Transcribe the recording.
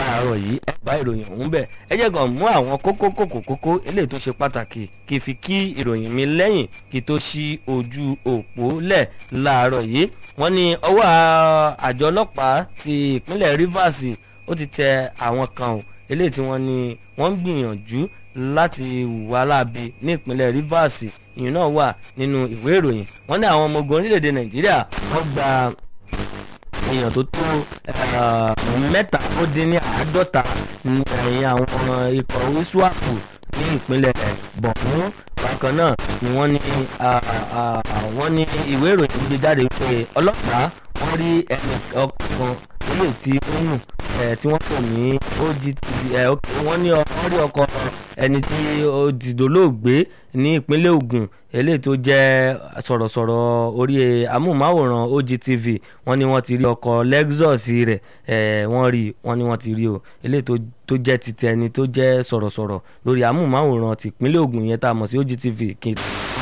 láàárọ̀ yìí ẹ bá ìròyìn ọ̀hún bẹ̀ ẹ jẹ́ kàn mú àwọn kókó kókó kókó eléyìí tó ṣe pàtàkì kí fi kí ìròyìn mi lẹ́yìn kí tó ṣí ojú òpó lẹ̀ láàárọ̀ yìí wọ́n ní ọwọ́ àjọ ọlọ́pàá ti ìpínlẹ̀ Rivers ó ti tẹ àwọn kan o eléyìí tí wọ́n ní wọ́n ń gbìyànjú láti wà láabi ní ìpínlẹ̀ Rivers ìyẹn náà wà nínú ìwé ìròyìn wọ́n ní àwọn ọmọ ogun orílẹ̀-èdè Nàìjíríà wọ́n gba èèyàn tó tó mẹ́ta ó dín ní àádọ́ta ní ẹ̀yìn àwọn ikọ̀ wíṣúàpù ní ìpínlẹ̀ Borno bákan náà ni wọ́n ní wọ́n ní ìwé ìròyìn gbé jáde pé ọlọ́pàá wọ́n rí ẹnì ọkàn ilé tí ó nù tí wọ́n pè ní OGTV wọ́n ní wọ́n rí ọkọ̀ ẹni tí ó dìdólóògbé ní ìpínlẹ̀ Ògùn eléyìí tó jẹ́ sọ̀rọ̀sọ̀rọ̀ orí amóhùnmáwòrán OGTV wọ́n ní wọ́n ti rí ọkọ̀ Lexus rẹ̀ wọ́n rí wọ́n ní wọ́n ti rí o eléyìí tó jẹ́ ti tẹni tó jẹ́ sọ̀rọ̀sọ̀rọ̀ lórí amóhùnmáwòrán tìpínlẹ̀ Ògùn yẹn tá a mọ̀ sí OGTV